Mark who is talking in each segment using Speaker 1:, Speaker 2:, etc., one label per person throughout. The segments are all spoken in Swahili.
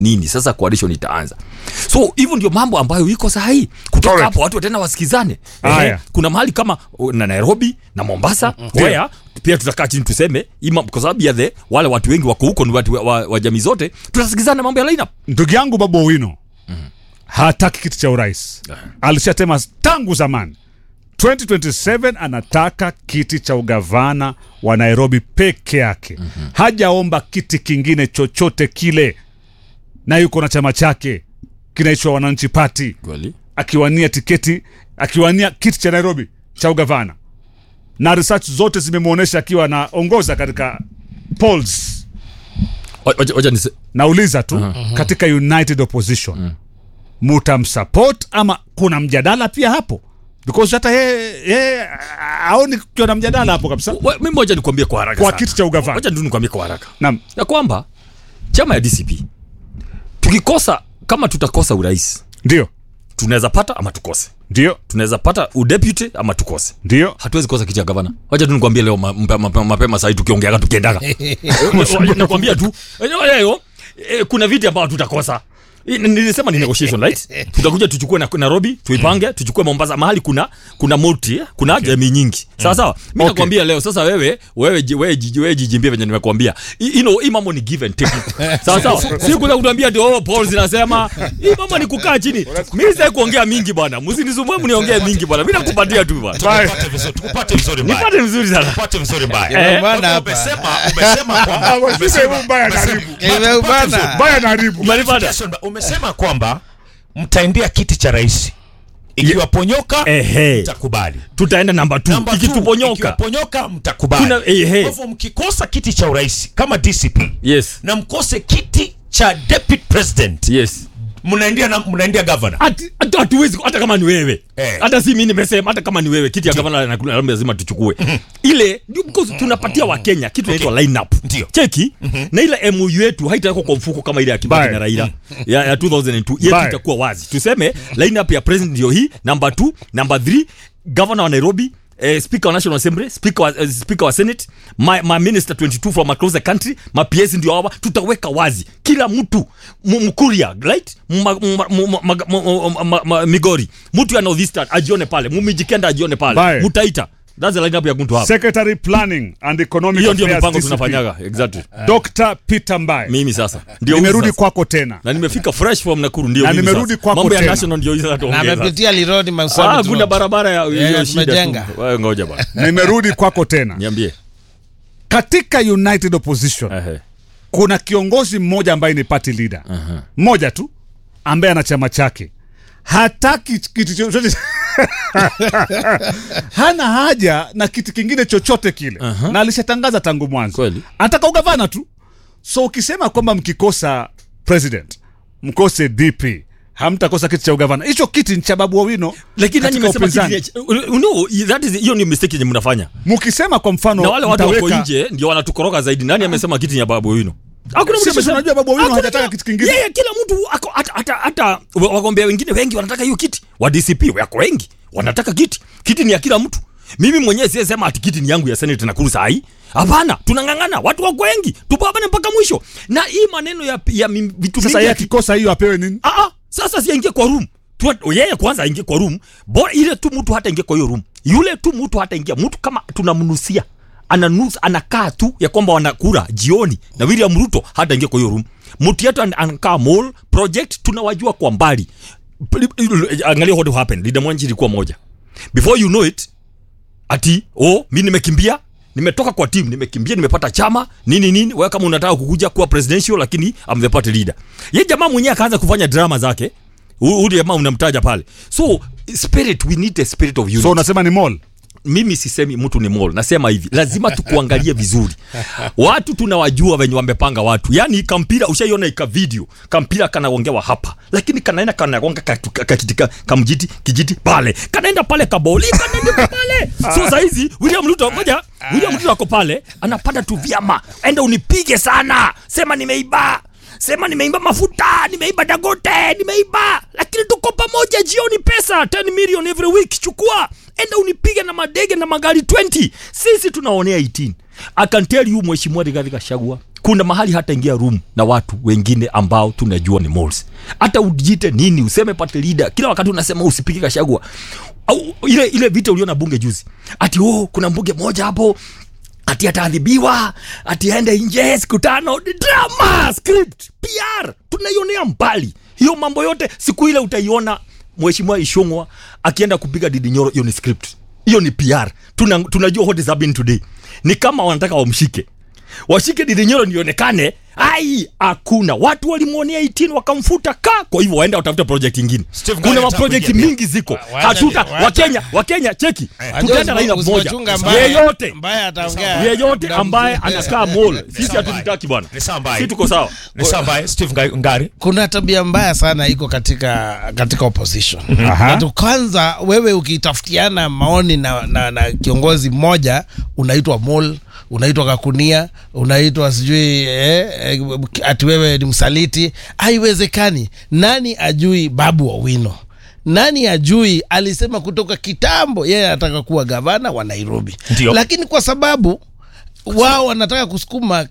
Speaker 1: nini sasa coalition itaanza so hivyo ndio mambo ambayo iko sahihi kutoka
Speaker 2: Correct.
Speaker 1: hapo watu tena wasikizane
Speaker 2: Haya.
Speaker 1: Ehe, kuna mahali kama uh, na nairobi na mombasa where pia tutakaa chini tuseme ima, kwa sababu ya the wale watu wengi wako huko ni watu wa, wa, wa jamii zote tutasikizana mambo ya lineup
Speaker 2: ndugu yangu babu owino hataki kiti cha urais alishatema tangu zamani 2027 anataka kiti cha ugavana wa nairobi peke yake hajaomba kiti kingine chochote kile na yuko na chama chake kinaitwa wananchi pati
Speaker 1: kweli
Speaker 2: akiwania tiketi akiwania kiti cha nairobi cha ugavana na research zote zimemwonyesha akiwa anaongoza katika polls
Speaker 1: wacha wacha nise
Speaker 2: nauliza tu uh-huh. katika united opposition uh-huh. mutamsupport ama kuna mjadala pia hapo because hata yeye yeye aoni kukiwa na mjadala hapo kabisa
Speaker 1: wa- mimi moja nikwambie kwa haraka
Speaker 2: kwa
Speaker 1: sana.
Speaker 2: kiti cha ugavana
Speaker 1: wacha tu nikwambie kwa haraka
Speaker 2: naam
Speaker 1: ya kwamba chama ya dcp tukikosa kama tutakosa urais
Speaker 2: ndio
Speaker 1: tunaweza pata ama tukose
Speaker 2: ndio
Speaker 1: tunaweza pata udeputy ama tukose
Speaker 2: ndio
Speaker 1: hatuwezi kosa kiti ya gavana wacha tu nikwambie leo ma- mpe- mapema, mapema sahii tukiongeaga tukiendaga nakwambia tu eh, eh, eh, kuna viti ambao tutakosa I- n- nilisema ni negotiation right tutakuja tuchukue na nairobi tuipange tuchukue mombasa mahali kuna kuna multi eh, kuna okay. jamii nyingi sawa sawa mi
Speaker 2: Okay.
Speaker 1: nakwambia leo sasa wewe wewe ji- wewe ji- wewe jijimbie venye nimekwambia I- you know hii mambo ni give and take sawa sawa si kuja kutuambia ati oh paul zinasema hii mambo ni kukaa chini mimi sasa kuongea mingi bwana msinisumbue mniongee mingi bwana mimi nakupatia tu bwana
Speaker 2: Bye.
Speaker 3: Tupate vizuri, tukupate vizuri mbaya.
Speaker 1: nipate vizuri sana
Speaker 3: Tupate vizuri mbaya.
Speaker 1: Eh.
Speaker 3: Kwa hivyo
Speaker 4: hapa.
Speaker 3: umesema umesema kwamba
Speaker 2: Ah, wasipe
Speaker 3: umesema-
Speaker 2: huu mbaya
Speaker 3: umesema-
Speaker 2: karibu.
Speaker 3: Tupate
Speaker 4: Imeubana.
Speaker 3: vizuri.
Speaker 2: baya naribu
Speaker 1: umenipata
Speaker 3: Jason, umesema kwamba mtaendea kiti cha rais ikiwaponyoka
Speaker 1: ehe
Speaker 3: mtakubali
Speaker 1: tutaenda namba 2
Speaker 3: Namba two,
Speaker 1: ikituponyoka
Speaker 3: ikiwaponyoka mtakubali
Speaker 1: Kuna- ehe.
Speaker 3: kwa hivyo mkikosa kiti cha urais kama dcp
Speaker 1: yes
Speaker 3: na mkose kiti cha deputy president
Speaker 1: yes
Speaker 3: mnaendea na mnaendea governor
Speaker 1: Ati- hata hatuwezi hata kama ni wewe
Speaker 3: Eh.
Speaker 1: hata si mimi nimesema hata kama ni wewe kiti ya gavana na- na- lazima tuchukue ile ndio because tunapatia wakenya kitu inaitwa line up
Speaker 3: Ndio.
Speaker 1: cheki na ile MOU yetu haitawekwa kwa mfuko kama ile ya Kibaki
Speaker 2: Bye.
Speaker 1: na Raila ya, ya 2002 yetu
Speaker 2: Bye.
Speaker 1: itakuwa wazi tuseme line up ya president ndio hii number 2 number 3 governor wa Nairobi Eh, speaker wa national assembly speaker wa, eh, speaker wa senate my, my minister 22 from across the country ma PS ndio hawa tutaweka wazi kila mtu mu- mkuria right Ma- ma- ma- ma- ma- ma- ma- ma- migori mtu ya northeastern ajione pale mumijikenda ajione pale
Speaker 2: Bye.
Speaker 1: mutaita that's the lineup ya mtu hapa
Speaker 2: secretary planning and economic
Speaker 1: hiyo ndio
Speaker 2: Affairs
Speaker 1: mipango
Speaker 2: DCP.
Speaker 1: tunafanyaga exactly
Speaker 2: dr peter mbaye
Speaker 1: mimi sasa ndio
Speaker 2: nimerudi
Speaker 1: huyu sasa.
Speaker 2: kwako tena
Speaker 1: na nimefika fresh from Nakuru ndio
Speaker 2: Na
Speaker 1: mimi
Speaker 2: nimerudi
Speaker 1: sasa.
Speaker 2: kwako
Speaker 1: mambo ya
Speaker 2: tena.
Speaker 1: national ndio hiyo sasa
Speaker 4: na
Speaker 1: tuongeza
Speaker 4: amepitia lirodi
Speaker 1: ah
Speaker 4: Marsabit
Speaker 1: kuna
Speaker 4: Road.
Speaker 1: barabara ya
Speaker 4: Yeah,
Speaker 1: hiyo shida
Speaker 4: tumejenga.
Speaker 1: tu wewe ngoja bwana
Speaker 2: nimerudi kwako tena
Speaker 1: niambie
Speaker 2: katika united opposition
Speaker 1: ehe
Speaker 2: kuna kiongozi mmoja ambaye ni party leader mmoja tu ambaye ana chama chake hataki kitu chochote hana haja na kitu kingine chochote kile na alishatangaza tangu mwanzo
Speaker 1: Kweli.
Speaker 2: anataka ugavana tu so ukisema kwamba mkikosa president mkose dp hamtakosa kiti cha ugavana hicho kiti ni cha babu owino
Speaker 1: lakini nani
Speaker 2: katika
Speaker 1: amesema
Speaker 2: upinzani.
Speaker 1: kiti ya- no that is hiyo ni mistake yenye mnafanya
Speaker 2: mkisema kwa mfano
Speaker 1: na wale watu wako
Speaker 2: mtaweka-
Speaker 1: nje ndio wanatukoroga zaidi nani amesema kiti ni ya babu wino hakuna mtu
Speaker 2: Sisi
Speaker 1: amesema-
Speaker 2: tunajua Babu Owino
Speaker 1: Hakuna
Speaker 2: hajataka
Speaker 1: mtu-
Speaker 2: kitu kingine.
Speaker 1: yeye kila mtu ako hata hata hata wa- wagombea wengine wengi wanataka hiyo kiti wa DCP wako wengi wanataka kiti kiti ni ya kila mtu mimi mwenyewe siyesema ati kiti ni yangu ya senate Nakuru saa hii hapana tunang'ang'ana watu wako wengi tupambane mpaka mwisho na hii maneno ya, ya mi- vitu
Speaker 2: sasa
Speaker 1: mingi
Speaker 2: yeye
Speaker 1: ya ki-
Speaker 2: akikosa hiyo apewe nini
Speaker 1: Ah, ah, sasa si aingie kwa room Tu- yeye kwanza aingie kwa room bora ile tu mtu hata ingie kwa hiyo room yule tu mtu hata ingia mtu kama tunamnusia ananusa anakaa tu ya kwamba wanakura jioni na William Ruto hata ingie kwa hiyo room mtu yetu an- anakaa mall project tunawajua kwa mbali Pli- angalia what happened leader Mwanji ilikuwa moja before you know it ati oh mi nimekimbia nimetoka kwa team nimekimbia nimepata chama nini nini wewe kama unataka kukuja kuwa presidential lakini I'm the party leader ye jamaa mwenyewe akaanza kufanya drama zake huyu jamaa unamtaja pale so spirit we need a spirit of unity
Speaker 2: so unasema ni mall
Speaker 1: mimi sisemi mtu ni mall nasema hivi lazima tukuangalie vizuri watu tunawajua venye wamepanga watu yani kampira ushaiona ika video kampira kanaongewa hapa lakini kanaenda kanagonga kakitika kamjiti kijiti pale kanaenda pale kaboli kanaenda pale so saizi William Ruto ngoja William Ruto ako pale anapanda tu vyama enda unipige sana sema nimeiba sema nimeiba mafuta nimeiba dagote nimeiba lakini tuko pamoja jioni pesa 10 million every week chukua enda unipige na madege na magari 20 sisi tunaonea 18 I can tell you mheshimiwa Rigathi Gachagua kuna mahali hata ingia room na watu wengine ambao tunajua ni moles hata ujite nini useme party leader kila wakati unasema usipige Gachagua au ile ile vita uliona bunge juzi ati oh kuna mbunge moja hapo ati ataadhibiwa ati aende nje siku tano drama script pr tunaionea mbali hiyo mambo yote siku ile utaiona mheshimiwa ishongwa akienda kupiga didi nyoro hiyo ni script hiyo ni pr Tuna, tunajua what is happening today ni kama wanataka wamshike washike didi nyoro nionekane ai hakuna watu walimwonea 18 wakamfuta ka kwa hivyo waenda watafute project ingine
Speaker 3: Steve
Speaker 1: kuna
Speaker 3: Ngare
Speaker 1: maproject
Speaker 3: atakuja pia.
Speaker 1: mingi ziko
Speaker 4: Wa- wacha-
Speaker 1: hatuta
Speaker 4: wacha-
Speaker 1: wakenya wakenya cheki
Speaker 4: Wajua
Speaker 1: tutaenda laina
Speaker 4: usipo-
Speaker 1: moja
Speaker 4: usipochunga mbaya-
Speaker 1: yeyote
Speaker 4: mbaya ataongea.
Speaker 1: yeyote
Speaker 4: Muda
Speaker 1: ambaye
Speaker 4: mfupi.
Speaker 1: anakaa mall sisi
Speaker 3: sawa
Speaker 1: hatutaki bwana
Speaker 3: Ni sawa mbaya.
Speaker 1: si tuko sawa
Speaker 3: Ni sawa mbaya. Steve Nga- Ngari.
Speaker 4: kuna tabia mbaya sana iko katika katika opposition
Speaker 2: Aha.
Speaker 4: Atu kwanza wewe ukitafutiana maoni na, na, na kiongozi mmoja unaitwa mol unaitwa kakunia unaitwa sijui eh, eh, ati wewe ni msaliti haiwezekani nani ajui babu Owino nani ajui alisema kutoka kitambo yeye anataka kuwa gavana wa nairobi
Speaker 3: Ndio.
Speaker 4: lakini kwa sababu wao wanataka kusukuma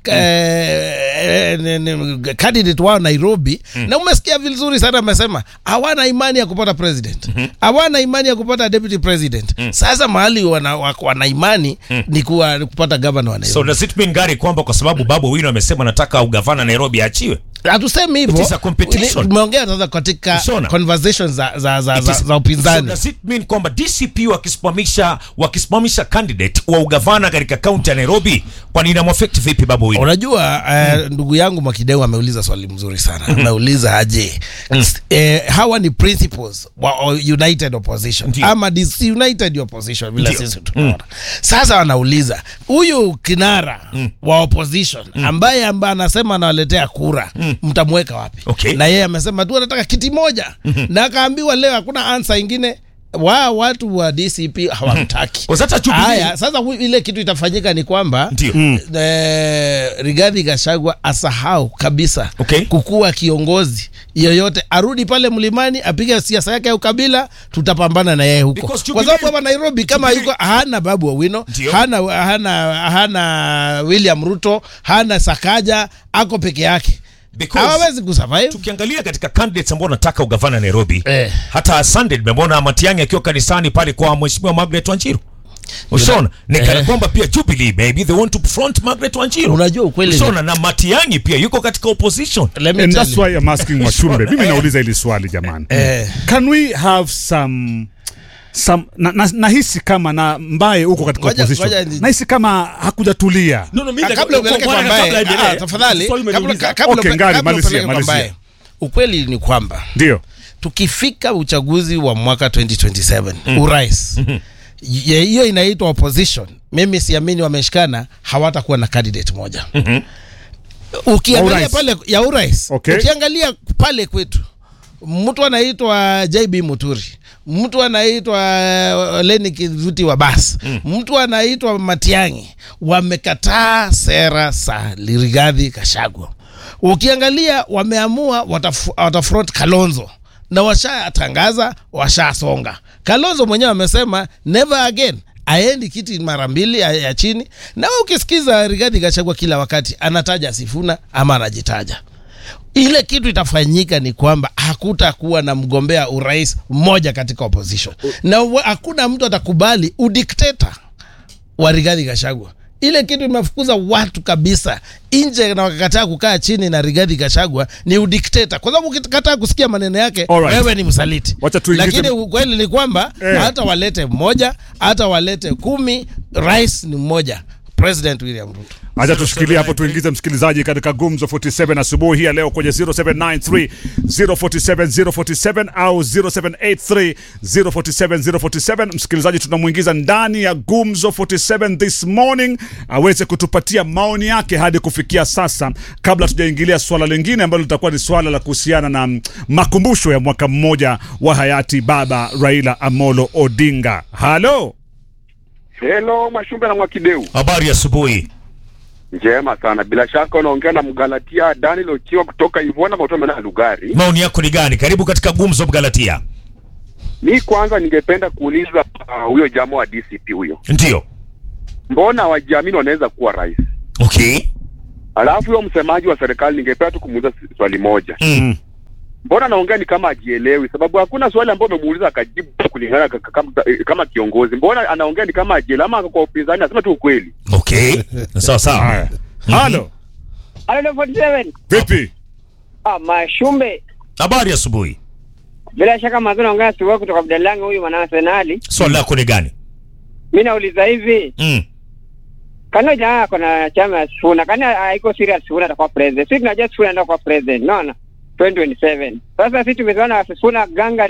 Speaker 4: eh, ne- ne- candidate wao Nairobi na umesikia vizuri sana amesema hawana imani ya kupata president hawana imani ya kupata deputy president sasa mahali wana, wa- wana imani ni kuwa ni kupata governor wa
Speaker 3: So
Speaker 4: Nairobi
Speaker 3: does it mean Ngari kwamba kwa sababu Babu Owino amesema nataka ugavana Nairobi aachiwe?
Speaker 4: hatusemi hivyo
Speaker 3: It is a competition.
Speaker 4: tumeongea sasa katika
Speaker 3: Ushaona?
Speaker 4: conversations za, za, za,
Speaker 3: It
Speaker 4: za,
Speaker 3: is-
Speaker 4: za
Speaker 3: So
Speaker 4: upinzani
Speaker 3: does it mean kwamba DCP wakisimamisha wakisimamisha candidate wa ugavana katika kaunti ya Nairobi kwani inamwafect vipi Babu Owino?
Speaker 4: unajua uh, ndugu yangu Mwakideu ameuliza swali mzuri sana ameuliza aje eh, hawa ni principles wa o- united opposition
Speaker 3: Ndio.
Speaker 4: ama disunited opposition vile
Speaker 3: Ndio.
Speaker 4: sisi tunaona sasa wanauliza huyu kinara wa opposition ambaye ambaye anasema anawaletea kura mtamweka wapi
Speaker 3: Okay.
Speaker 4: na yeye amesema tu anataka kiti moja na akaambiwa leo hakuna ansa ingine wa watu wa DCP hawamtaki
Speaker 3: Kwa sasa Jubilee-
Speaker 4: haya sasa hu- ile kitu itafanyika ni kwamba
Speaker 3: Ndio.
Speaker 4: eh, Rigathi Gachagua asahau kabisa
Speaker 3: Okay.
Speaker 4: kukuwa kiongozi yoyote, arudi pale mlimani apige siasa yake ya ukabila, tutapambana na yeye huko,
Speaker 3: Because
Speaker 4: kwa
Speaker 3: Jubilee-
Speaker 4: sababu hapa Nairobi kama
Speaker 3: Jubilee-
Speaker 4: yuko hana Babu Owino,
Speaker 3: Ndio.
Speaker 4: hana, hana, hana William Ruto, hana Sakaja, ako peke yake,
Speaker 3: Because-
Speaker 4: hawawezi kusurvive.
Speaker 3: tukiangalia katika candidates ambao wanataka ugavana Nairobi
Speaker 4: Eh.
Speaker 3: hata Sunday nimemwona Matiang'i akiwa kanisani pale kwa mheshimiwa Margaret Wanjiru Ushaona ni kana
Speaker 4: Eh.
Speaker 3: kwamba pia Jubilee maybe they want to front Margaret Wanjiru.
Speaker 4: Unajua ukweli ni-
Speaker 3: Ushaona na Matiang'i pia yuko katika opposition.
Speaker 4: Let me
Speaker 2: And
Speaker 4: tell
Speaker 2: that's
Speaker 4: you.
Speaker 2: why I'm asking Washumbe. Mimi nauliza hili swali jamani.
Speaker 4: Eh.
Speaker 2: Can we have some some na, na, nahisi kama na mbaye huko katika
Speaker 4: Ngoja-
Speaker 2: opposition.
Speaker 4: ngoja ni-
Speaker 2: Nahisi kama hakujatulia.
Speaker 1: no, no, mimi
Speaker 4: Ah,
Speaker 1: nataka-
Speaker 4: kabla upeleke
Speaker 1: bwana,
Speaker 4: kwa
Speaker 1: kabla
Speaker 4: mbaye,
Speaker 1: aendelee,
Speaker 4: ah, tafadhali,
Speaker 1: swali
Speaker 4: kabla-
Speaker 1: umeniuliza.
Speaker 4: kabla
Speaker 2: Okay,
Speaker 4: upe-
Speaker 2: Ngari,
Speaker 4: kabla
Speaker 2: malizia,
Speaker 4: upeleke kwa
Speaker 2: malizia.
Speaker 4: mbaye. ukweli ni kwamba
Speaker 2: Ndio.
Speaker 4: tukifika uchaguzi wa mwaka 2027 urais ye- hiyo inaitwa opposition mimi siamini wameshikana hawatakuwa na candidate moja
Speaker 2: Wa
Speaker 4: ukiangalia
Speaker 2: urais.
Speaker 4: pale ya urais
Speaker 2: Okay.
Speaker 4: ukiangalia pale kwetu mtu anaitwa JB Muturi mtu anaitwa uh, Leni Kivuti wa bas mtu anaitwa Matiang'i wamekataa sera za Rigathi Gachagua ukiangalia wameamua wataf- watafront Kalonzo na washatangaza washasonga Kalonzo mwenyewe amesema never again aendi kiti mara mbili ya, ya chini na wewe ukisikiza Rigathi Gachagua kila wakati anataja Sifuna ama anajitaja ile kitu itafanyika ni kwamba hakutakuwa na mgombea urais mmoja katika opposition na wa- hakuna mtu atakubali udikteta wa Rigathi Gachagua. Ile kitu imefukuza watu kabisa nje na wakakataa kukaa chini na Rigathi Gachagua ni udikteta, kwa sababu ukikataa kusikia maneno yake
Speaker 2: Alright.
Speaker 4: wewe ni msaliti.
Speaker 2: Wacha tuingize-
Speaker 4: Lakini ukweli ni kwamba
Speaker 2: Eh.
Speaker 4: hata walete mmoja, hata walete kumi, rais ni mmoja, President William Ruto.
Speaker 2: Acha tushikilie hapo tuingize msikilizaji katika Gumzo 47 asubuhi hii ya leo kwenye 0793 047 047 au 0783 047 047. Msikilizaji tunamwingiza ndani ya Gumzo 47 this morning aweze kutupatia maoni yake hadi kufikia sasa, kabla tujaingilia swala lingine ambalo litakuwa ni swala la kuhusiana na mm, makumbusho ya mwaka mmoja wa hayati Baba Raila Amolo Odinga. Halo.
Speaker 5: Hello, Mashumbe na Mwakideu.
Speaker 3: Habari ya asubuhi.
Speaker 5: Njema sana. Bila shaka unaongea na Mgalatia Daniel Ochiwa kutoka Ivona Matomela Lugari.
Speaker 3: Maoni yako ni gani? Karibu katika Gumzo Galatia.
Speaker 5: Mi kwanza ningependa kuuliza ah, huyo uh, jamaa wa DCP huyo,
Speaker 3: ndio
Speaker 5: mbona wajiamini wanaweza kuwa rais?
Speaker 3: okay
Speaker 5: Alafu huyo msemaji wa serikali ningependa tu kumuuliza s- swali moja,
Speaker 3: mm.
Speaker 5: mbona anaongea ni kama ajielewi? Sababu hakuna swali ambayo umemuuliza akajibu kulingana ka- ka- kama, kama kiongozi. Mbona anaongea ni kama ajielewi, ama kwa upinzani asema tu ukweli?
Speaker 3: okay sawa sawa
Speaker 2: Haya. Halo,
Speaker 6: Halo 47.
Speaker 2: vipi?
Speaker 6: Ah, Mashumbe.
Speaker 3: habari asubuhi
Speaker 6: Bila shaka mazuri naongea siwa kutoka Abdalangi huyu mwana Arsenali.
Speaker 3: swali lako ni gani
Speaker 6: Mimi nauliza hivi,
Speaker 3: mm.
Speaker 6: kano jamaa kuna chama ya Sifuna, kani haiko serious Sifuna atakuwa president. Sisi tunajua Sifuna ndio kwa president. Unaona? 2027. Sasa sisi tumezoana na Sifuna ganga